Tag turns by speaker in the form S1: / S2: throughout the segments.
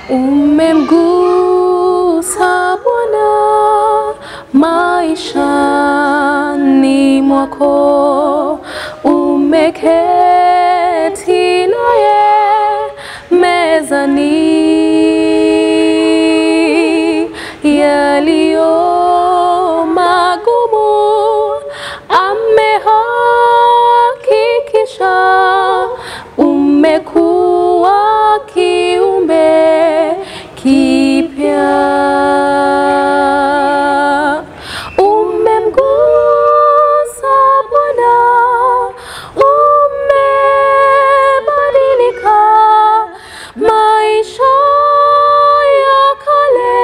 S1: umemgusa Bwana maishani mwako, umeketi naye mezani, yaliyo magumu amehakikisha, umekuwa kiumbe kipya. Umemgusa Bwana, umebadilika maisha ya kale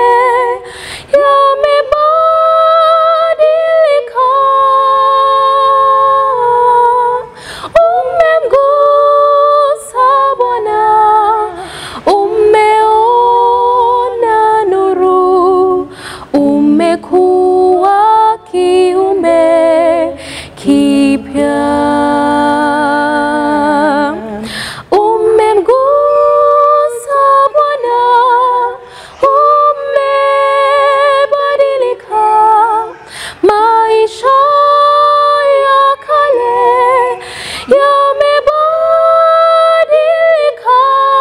S1: yamebadilika. Umemgusa Bwana, umeona nuru, umekuwa kiumbe kipya. Umemgusa Bwana, umebadilika maisha ya kale yamebadilika.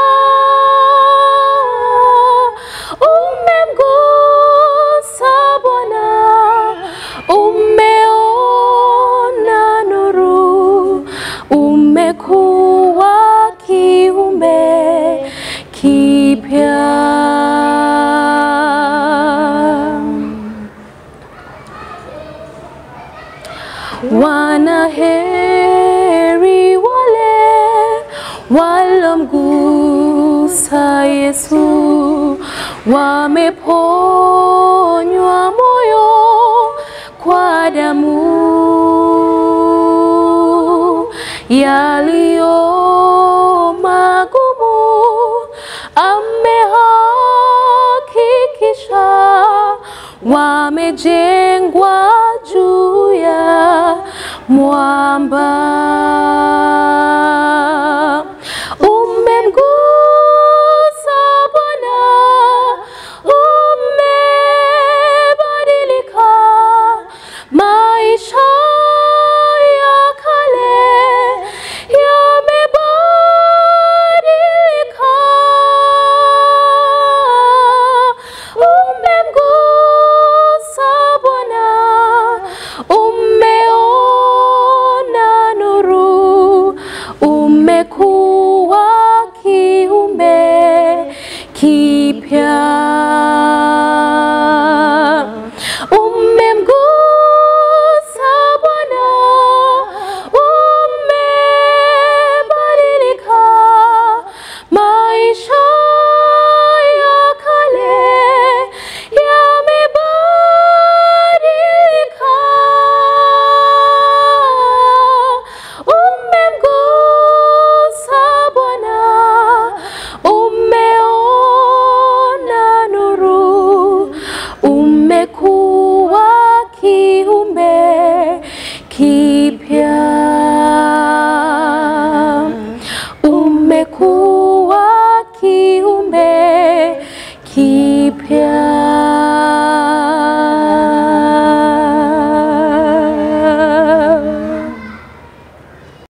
S1: Umemgusa Bwana, umeona nuru, umekuwa kiumbe kipya. Wanaheri wale walomgusa Yesu, wameponywa moyo kwa damu yaliyo magumu amehakikisha, wamejengwa juu ya mwamba. Umemgusa Bwana, umebadilika maisha ya kale yamebadilika. Umemgusa Bwana, umeona nuru, umekuwa kiumbe kipya.